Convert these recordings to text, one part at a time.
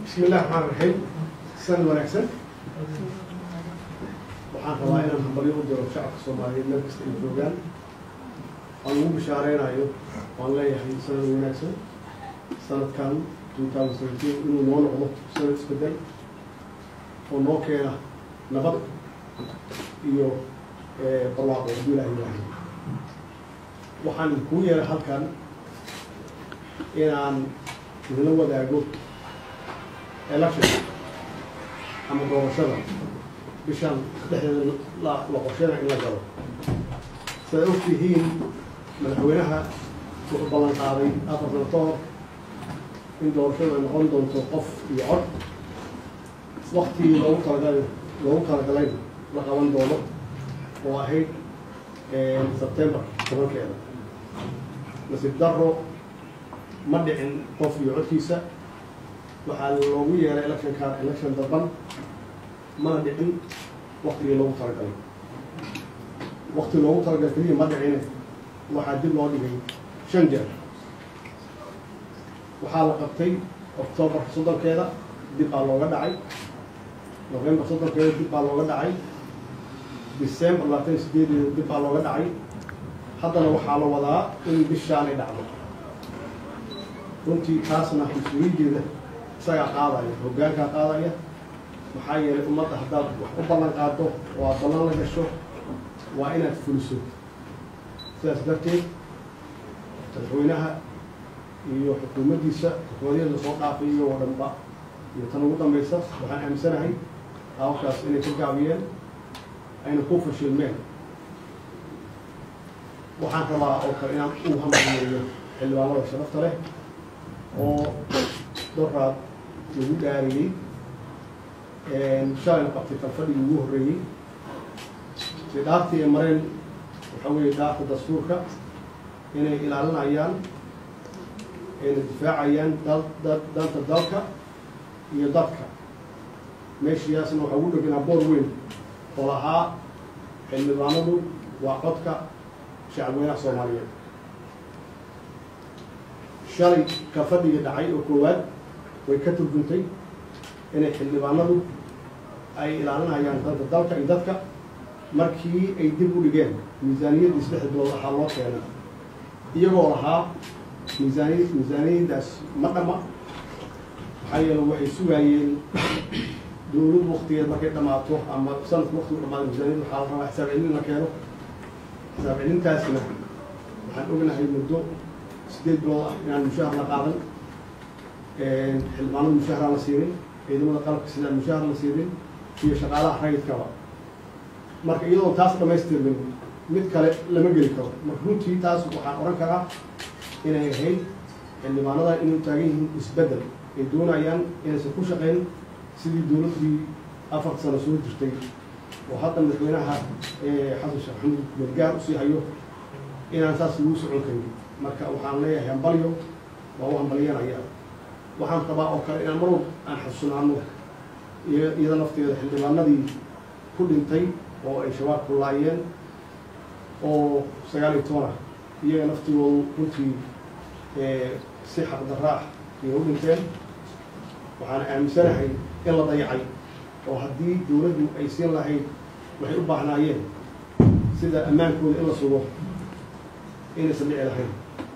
bismi illahi raxmaan raxiim san wanaagsan waxaan rabaa inaan hambalyo u diro shacabka soomaaliyeed meel kasta ay joogaan aan ugu bishaareynayo waan leeyahay sanad wanaagsan sanadkan two thousand seventeen inuu noo noqdo sanad isbedel oo noo keena nabad iyo barwaaqo hadduu ilaah ilaahay waxaan kuu yeeray halkan inaan idinla wadaago election ama doorashada bishan dhexdeeda la la qorsheyna in la galo sidaad og tihiin madaxweynaha wuxuu ballan qaaday afar sano ka hor in doorashadu ay noqon doonto qof iyo cod waktigii loogu talagalay loogu talagalayna la qaban doono oo ahayd sebtembar tobankeeda nasiib daro ma dhicin qof iyo codkiisa waxaa loogu yeeray electionkan election daban mana dhicin waktigii loogu talagalay wakti loogu talagalay keliya ma dhicine waxaa dib loo dhigay shan jeer waxaa la qabtay octoobar soddonkeeda dib baa looga dhacay november soddonkeeda dib baa looga dhacay december labaatan iyo sideedeeda dib baa looga dhacay haddana waxaa la wadaa in bishaanay dhacdo runtii taasna mas-uuliyaddeeda isagaa qaadaya hoggaankaa qaadaya maxaa yeelay ummadda haddaad wax u ballan qaado oo aad ballan la gasho waa inaad fuliso sidaas darteed madaxweynaha iyo xukuumaddiisa xukuumadyada lasoo dhaafay iyo oo dhanba iyo tan ugu dambaysa waxaan aaminsanahay hawshaas inay ka gaabiyeen ayna ku fashilmeen waxaan rabaa oo kale inaan u hambalyeeyo xildhibaanada sharafta leh oo doraad lagu dhaariyey shalayna qabtay kalfadhigii ugu horreeyey de dhaartii ay mareen waxaa weeye dhaarta dastuurka inay ilaalinayaan ayna difaacayaan dal da danta dalka iyo dadka meeshiyaasna waxaa ugu dheganaa boor weyn oo lahaa xildhibaanadu waa codka shacabweynaha soomaaliyeed shalay ka fadhiga dhacay oo koowaad way ka turjuntay inay xildhibaanadu ay ilaalinayaan danta dalka iyo dadka markii ay dib u dhigeen miisaaniyaddii saddexda bilood waxaa loo keenay iyagoo lahaa miisaaniy miisaaniyaddaas ma dhama maxaa yeele waxay sugaayeen dowladdu waktigeed markay dhamaato ama sanadku waktigu dhamaado miisaaniyad waxaa la rabaa xisaab celin la keeno xisaab celintaasna waxaan ognahay muddo sideed bilood ah inaan mushaahar la qaadan xildhibaanada mushaharaan la siinin ciidamada qalabka sidaan mushahar la siinin iyo shaqaalaha rayidkaba marka iyadoo taas dhamaystirmin mid kale lama geli karo marka runtii taas waxaan odhan karaa inay ahayd xildhibaanada inay taagan yihiin isbeddel ay doonayaan inaysan ku shaqayn sidii dowladdii afar sano soo jirtay oo hadda madaxweynaha xasan sheekh maxamuud gargaar usii hayo inaan saas lagu socon karin marka waxaan leeyahay hambalyo waa u hambalyanaya waxaan rabaa oo kale inaan mar walba aan xasuusnaano iyada nafteeda xildhibaanadii ku dhintay oo ay shabaab ku laayeen oo sagaal iyo toban ah iyaga naftigoodu runtii si xaqdarra ah ayay u dhinteen waxaan aaminsanahay in la dayacay oo haddii dowladdu ay siin lahayd waxay u baahnaayeen sida ammaankooda in la sugo inaysan dhici lahayn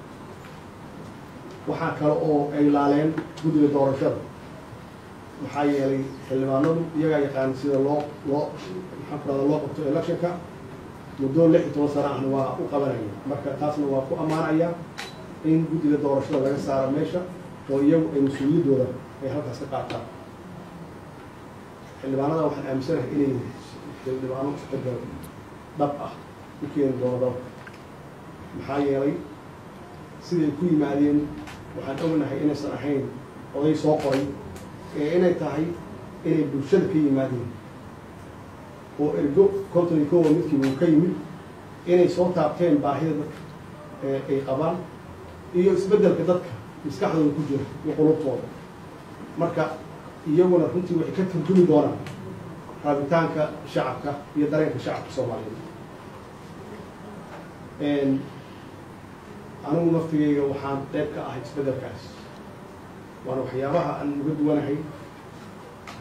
waxaa kale oo ay laaleen guddiga doorashada maxaa yeelay xildhibaanadu iyagaa yaqaan sida loo loo maxaan ku rahda loo qabto electionka muddo lix iyo toban sana ahna waa u qabanaya marka taasna waa ku ammaanaya in guddiga doorashada laga saaro meesha oo iyagu ay mas-uuliyaddooda ay halkaas ka qaataan xildhibaanada waxaan aaminsanahay inay xildhibaano isbedel dhab ah u keeni doono dalka maxaa yeelay siday ku yimaadeen waxaan ognahay inaysan ahayn oday soo qoray ee inay tahay inay bulshada ka yimaadeen oo ergo konton iyo kowa midkiiba uu ka yimid inay soo taabteen baahida dadka ay qabaan iyo isbeddelka dadka maskaxdooda ku jira iyo qulubtooda marka iyaguna runtii waxay ka turjumi doonaan raabitaanka shacabka iyo dareenka shacabka soomaaliyeed anigu naftigeyga waxaan qeyb ka ahay isbeddelkaas waana waxyaabaha aan uga duwanahay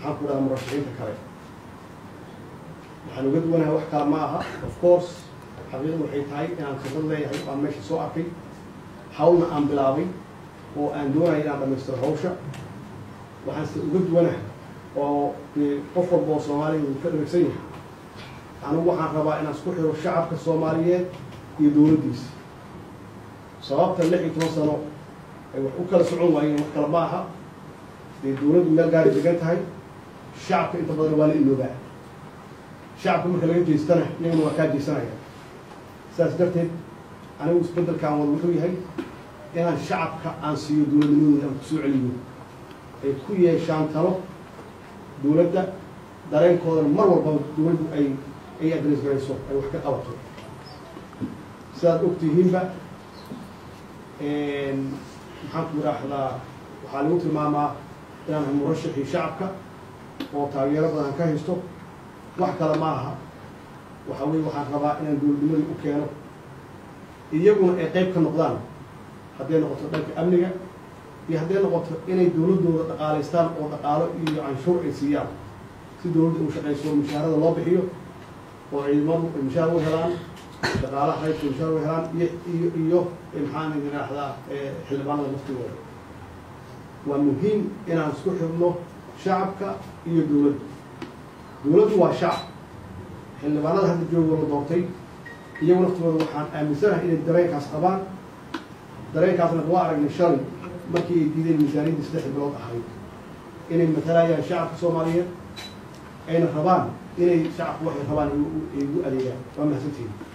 maxaan ku dhahaa murashaxiinta kale waxaan uga duwanahay wax kale ma aha of course xaqiiqadu waxay tahay inaan khibrad leeyahay aan meesha soo arkay hawlna aan bilaabay oo aan doonaya inaan dhamaystiro hawsha waxaanse uga duwanahay oo dee qof walba oo soomaaliya uu ka dharagsan yahay anigu waxaan rabaa inaan isku xiro shacabka soomaaliyeed iyo dowladdiisa sababta lix iyo toban sano ay wax u kala socon waayeen wax kale ma aha dee dowladdu meel gaari degan tahay shacabka inta badan waa la iloobaa shacabka marka laga jeestana iyaguna waa kaa jeesanaya sidaas darteed anigu isbeddelkaan wada wuxuu yahay inaan shacabka aan siiyo dowladnimadooda aan kusoo celiyo ay ku yeeshaan talo dowladda dareenkoodana mar walbaba dowladdu ay ay adres garayso ay wax ka qabato sidaad ogtihiinba maxaan ku idhaahdaa waxaa lagu tilmaamaa inaan ahay murashaxii shacabka oo taageero badan ka haysto wax kale ma aha waxa weye waxaan rabaa inaan dowladnimadii u keeno iyaguna ay qayb ka noqdaan hadday noqoto dhanka amniga iyo hadday noqoto inay dowladdooda dhaqaalaystaan oo dhaqaalo iyo canshuur ay siiyaan si dowladda u shaqayso mushaharada loo bixiyo oo ciidamadu ay mushaar u helaan dhaqaalaha qaybka mushaar u helaan iyo iyo iyo maxaan idhaahdaa xildhibaanada laftigooda waa muhiim inaan isku xidhno shacabka iyo dowladda dowladdu waa shacab xildhibaanada hadda jooga la doortay iyagu laftigooda waxaan aaminsanahay inay dareenkaas qabaan dareenkaasna waa aragnay shalay markii ay diideen miisaaniyaddii saddex bilood ahayd inay matalayaan shacabka soomaaliyeed ayna rabaan inay shacabku waxay rabaan ay ugu adeegaan waa mahadsantihin